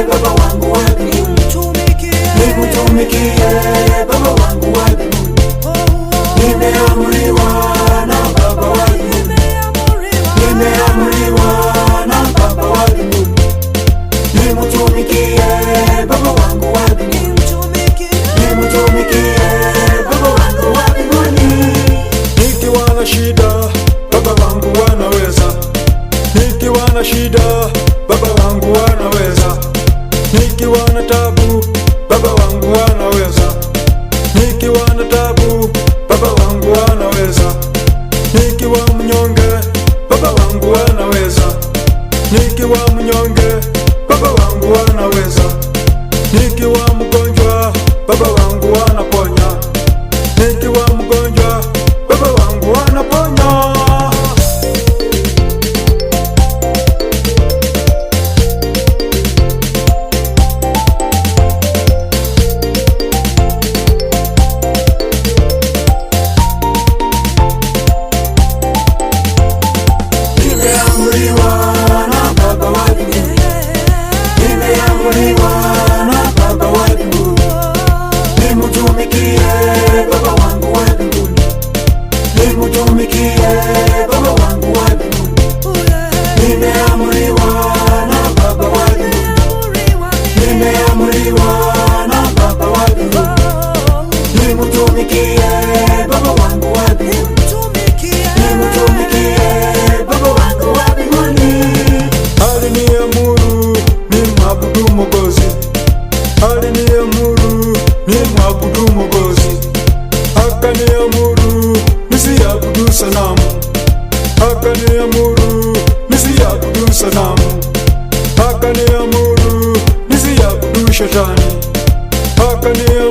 Baba wangu wa mbinguni, nikutumikie Baba wangu wa mbinguni. Nimeamriwa na Baba wa mbinguni, nimeamriwa na Baba wa mbinguni, nimtumikie Baba wangu wa mbinguni, nimtumikie Baba wangu wa mbinguni. Nikiwa na shida, baba wangu wanaweza. Nikiwa na shida, baba wangu wanaweza. Nikiwa na tabu, baba wangu wanaweza. Nikiwa na tabu, baba wangu wanaweza. Nikiwa mnyonge, baba wangu wanaweza. Nikiwa mnyonge, baba wangu wanaweza. Nikiwa mgonjwa, baba wangu wanaponya. Nikiwa mgonjwa, baba wangu wanaponya. Nimeamriwa na Baba wa mbinguni, nimeamriwa na Baba wa mbinguni, nimtumikie Baba wangu wa mbinguni, nimtumikie Baba wangu wa mbinguni. Nimeamriwa na Baba wa mbinguni, nimeamriwa na Baba wa mbinguni, nimtumikie Baba wangu wa mbinguni, nimtumikie Baba wangu wa mbinguni. Aliniamuru nimwabudu Mwokozi, aliniamuru nimwabudu Mwokozi, akaniamuru nisiabudu sanamu, akaniamuru nisiabudu sanamu, akaniamuru nisiabudu shetani, akaniamuru